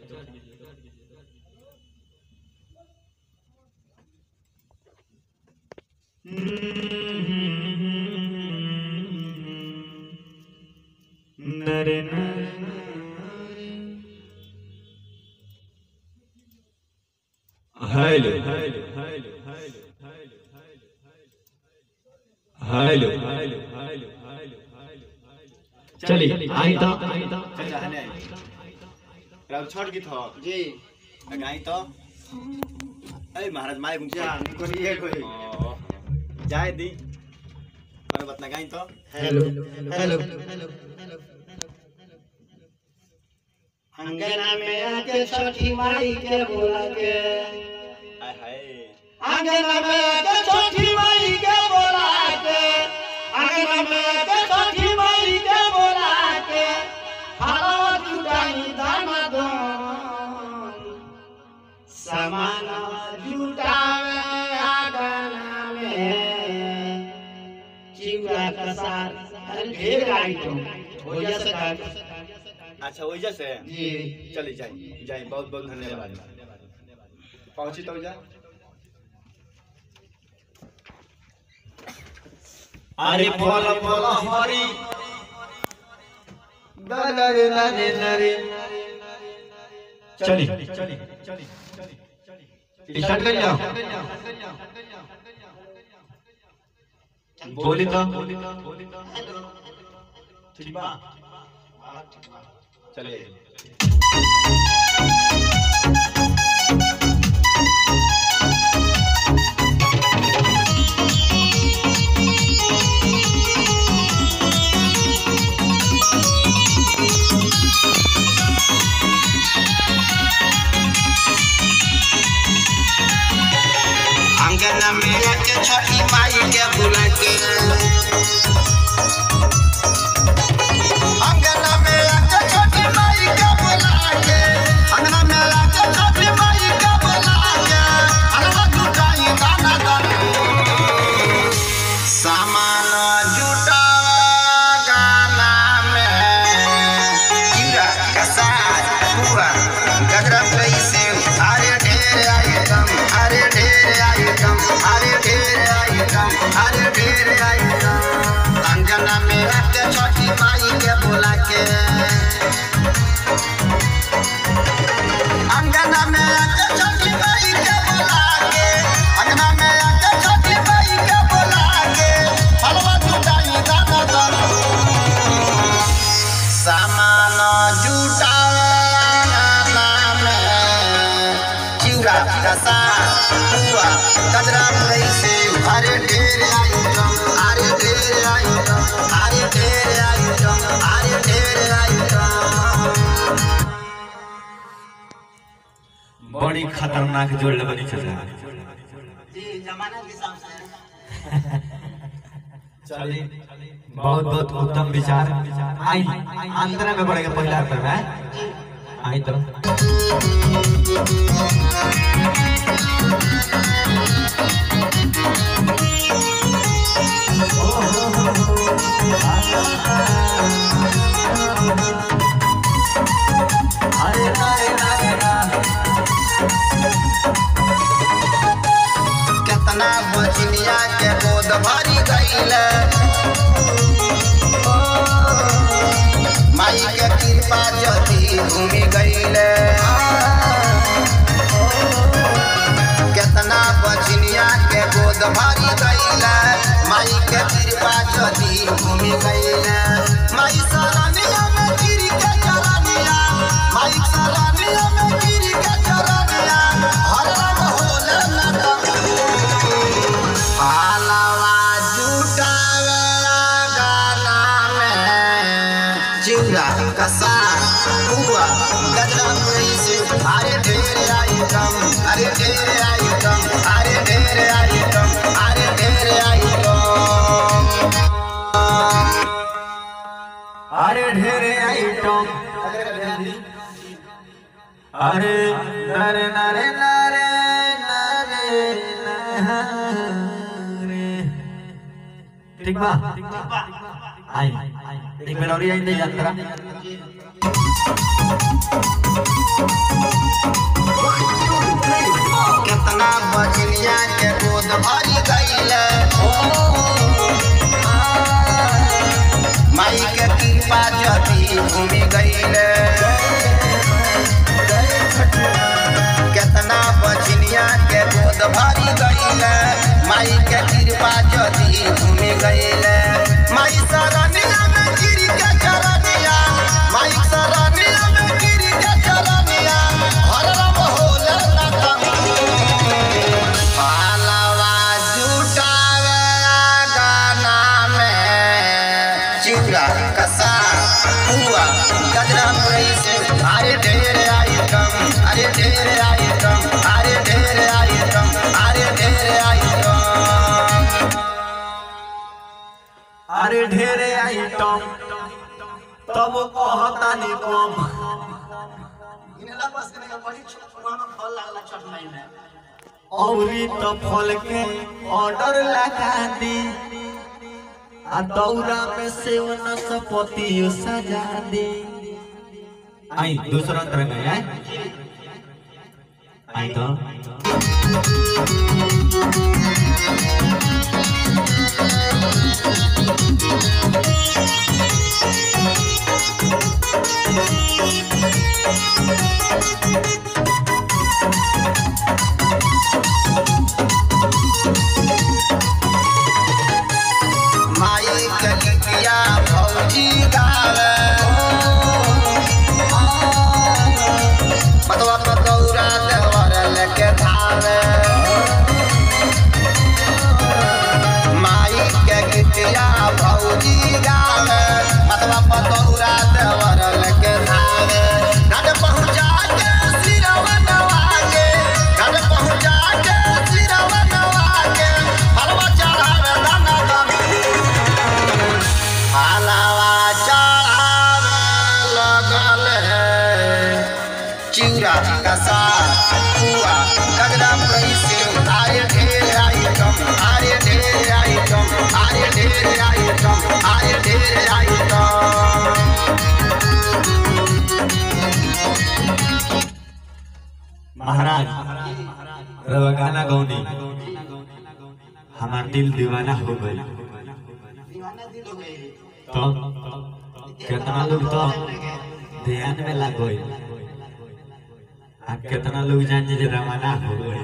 नरे नरे hello hello hello hello hello चलिए आई तो चाचा हने आई राव छोड़ की थो जी गाई तो ए महाराज माय गुंजा जा कोई ये कोई जाए दी और बतना गाई तो हेलो हेलो अंगना में आके छठी माई के बोला के हाय हाय अंगना में आके छठी माई के बोला के अंगना में आके छठी माई के बोला के हलवा जुटाई दाना दन सामान जुटावे आंगना में चिवड़ा का साथ अरे ढेर आइटम हो जा सका अच्छा वही जैसे जी चली जाए जाए बहुत बहुत धन्यवाद पहुंची तो जा अरे बोल बोल हरी नरे नरे नरे चली स्टार्ट कर जाओ बोली तो ठीक बा चलिए अंगना में आके छठी माई के बुला के अंगना में आके छठी माई के बुला के अंगना में आके छठी माई के बुला के हलवा जुटाई दाना दाना सामान जुटावा गाना में कीड़ा कसार हुआ गजरा पैसे अरे ढेर आइटम अरे ढेर आइटम अरे ढेर आइटम अरे ढेर आइटम अंजना में आके छठी माई के बोला के अंगना में आके छठी माई के बोला के अंगना में आके छठी माई के बोला के हलवा जुटाई दाना दाना सामान जुटाना में चिउरा कसा हुआ गजरा पैसे अरे ढेर आइटम अरे ढेर आइटम अरे ढेर आइटम अरे ढेर आइटम बड़ी खतरनाक जोड़ बनी चला जी जमाना के हिसाब से चलिए बहुत बहुत उत्तम विचार आई अंतरा में पड़ेगा पहला अंतर है आई तो अरे अरे अरे केतना बजनिया के गोद भरी गईल माई के कृपा जदी घूमि गईल केतना बजनिया के गोद भरी गईल माई के कृपा जदी घूमि गईल माई सरनिया में गिर के चरनिया माई सरनिया में गिर के चरनिया हर रंग होले नटक पालवा जुटावे गाना में चिउरा कसा हुआ गजरा पैसे अरे ढेर आइटम अरे ढेर आइटम अरे ढेर आइटम अरे ढेर आइटम अरे ढेरे आइटम अरे नरे नरे नरे नरे नरे ठीक बा आई एक बेर और आई दे यात्रा घूमी गईले केतना बछनिया के गोद भरी गईले माई के कृपा जदी घूमी गईले माई सरनिया में गिर के चरनिया माई सरनिया में गिर के चरनिया हर रब होले लखन पालवा जुटावे गाना में चिड़ा कसा हुआ गजरा मुरई से अरे ढेर आइटम अरे ढेर आइटम अरे ढेर आइटम अरे ढेर आइटम अरे ढेरे आइटम तब कहता नहीं कम औरी तो फल के ऑर्डर लगा दी आ दौरा में सेवन सपति सजा दी आई दूसरा तरंग है आई तो माई के लिपिया भौजी गावे मतवा पतौरा देवर लेके धावे माई के गीतिया भौजी गावे मतवा पतौरा देवर लेके धावे घाट पहुँचा के सिरवा नवा के घाट पहुँचा के सिरवा नवा के हलवा चढ़ावे दाना दाना हलवा चढ़ावे लगल है चिड़ा कसा हुआ गजरा कैसे आरे ढेर आइटम आरे ढेर आइटम आरे ढेर आइटम आरे ढेर आइटम महाराज रवा गाना गौनी हमार दिल दीवाना हो गई तो कितना लोग तो ध्यान में लग गई आ कितना लोग जान जे रवाना हो गई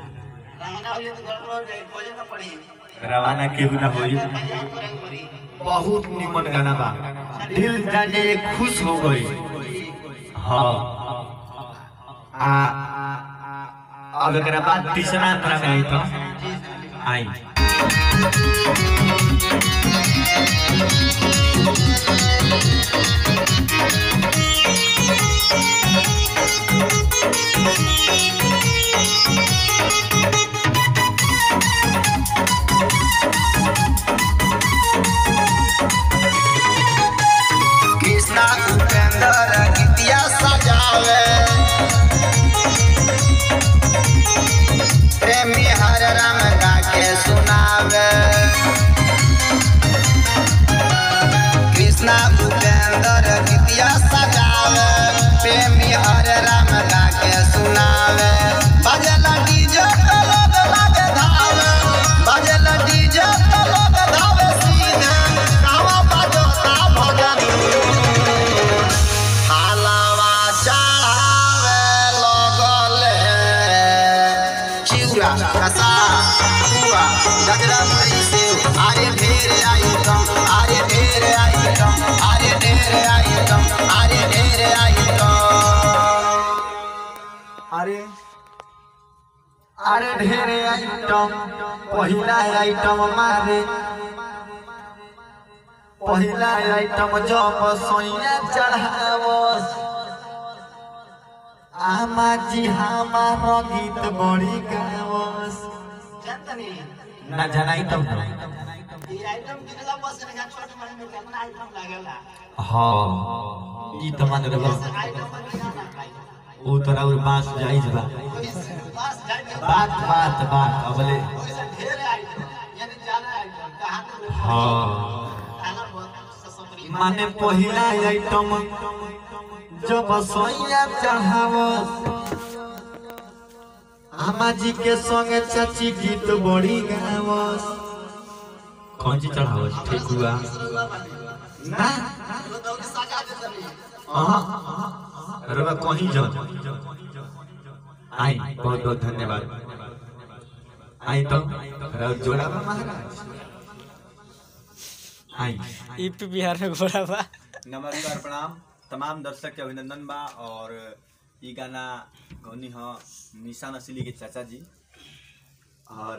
रवाना केहू ना होई बहुत निमन गाना बा दिल जाने खुश हो गई हाँ आ अब एकरा बाद तीसरा अंतरा में आई तो आई कृष्णा उपेंद्र गीतिया सजावे प्रेमी हर राम गा के सुनावे कृष्णा उपेंद्र गीतिया सजावे प्रेमी हर राम गा के सुनावे बजला डीजे पे लोग लागे धावे बजला डीजे पे लोग धावे सीधे गावा बजता भजन हालावा चढ़ावे लगल है चिउरा कसा हुआ गजरा मई से आरे ढेर आइटम आरे ढेर आइटम आरे ढेर आइटम आरे ढेर आइटम अरे अरे ढेरे आइटम पहिला आइटम मारे पहिला आइटम जब सोइया चढ़ावस आमा जी हमार गीत बड़ी गावस ना जनाई तब ना हाँ ई तो मान लो ओ तोरा और बास जाइज बा बात बात बात अबले हाँ माने पहिला आइटम जब सोइया चढ़ावस आमा जी के संगे चाची गीत बड़ी गावस कौन चीज चढ़ावस ठेकुआ ना हाँ रवा कहीं जन आई बहुत बहुत धन्यवाद आई तो रवा जोड़ा बा महाराज आई यूपी बिहार में घोड़ा बा नमस्कार प्रणाम तमाम दर्शक के अभिनंदन बा और ई गाना गौनी ह निशा नसीली के चाचा जी और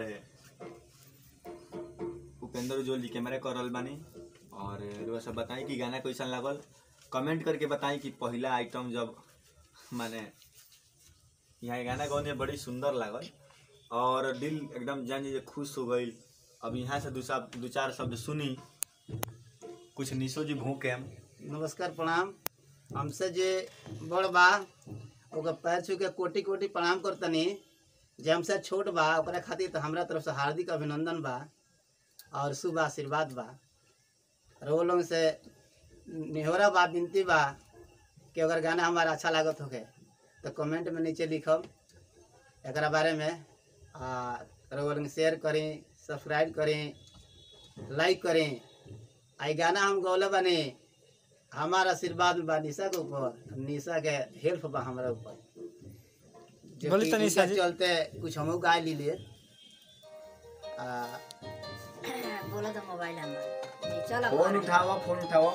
उपेंद्र उज्ज्वल जी कैमरा कर रहल बानी और रुआ सब बताई कि गाना कैसन लागल कमेंट करके बताई कि पहला आइटम जब माने यहाँ के गाना गौने बड़ी सुंदर लागल और दिल एकदम जान जे खुश हो गई अब यहाँ से दू सा- दू चार शब्द सुनी कुछ निशो जी भूके नमस्कार प्रणाम हमसे जे बड़ बा ओकर पैर छू के कोटि कोटि प्रणाम करतनी जे हमसे छोट बा ओकरा खातिर तो हमरा तरफ से हार्दिक अभिनंदन बा और शुभ आशीर्वाद बा और वो लोग से निहोरा बा विनती बा कि अगर गाना हमारा अच्छा लागत होके तो कमेंट में नीचे लिखब एकरा बारे में आ वो लोग शेयर करें सब्सक्राइब करें लाइक करें आई गाना हम गौले बने हमारा आशीर्वाद बा निशा के ऊपर निशा के हेल्प बा हमारा ऊपर जो बोली कि तो निशा इनके जी। चलते कुछ हमहू गा लीजिए आ, बोला तो मोबाइल नंबर जी चलो फोन उठाओ फोन उठाओ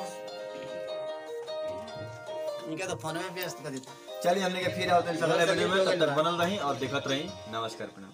इनके तो फोन में व्यस्त कर देता चलिए हमने के फिर आवतन सगले वीडियो में तब तक बनल रही और देखत रही नमस्कार प्रणाम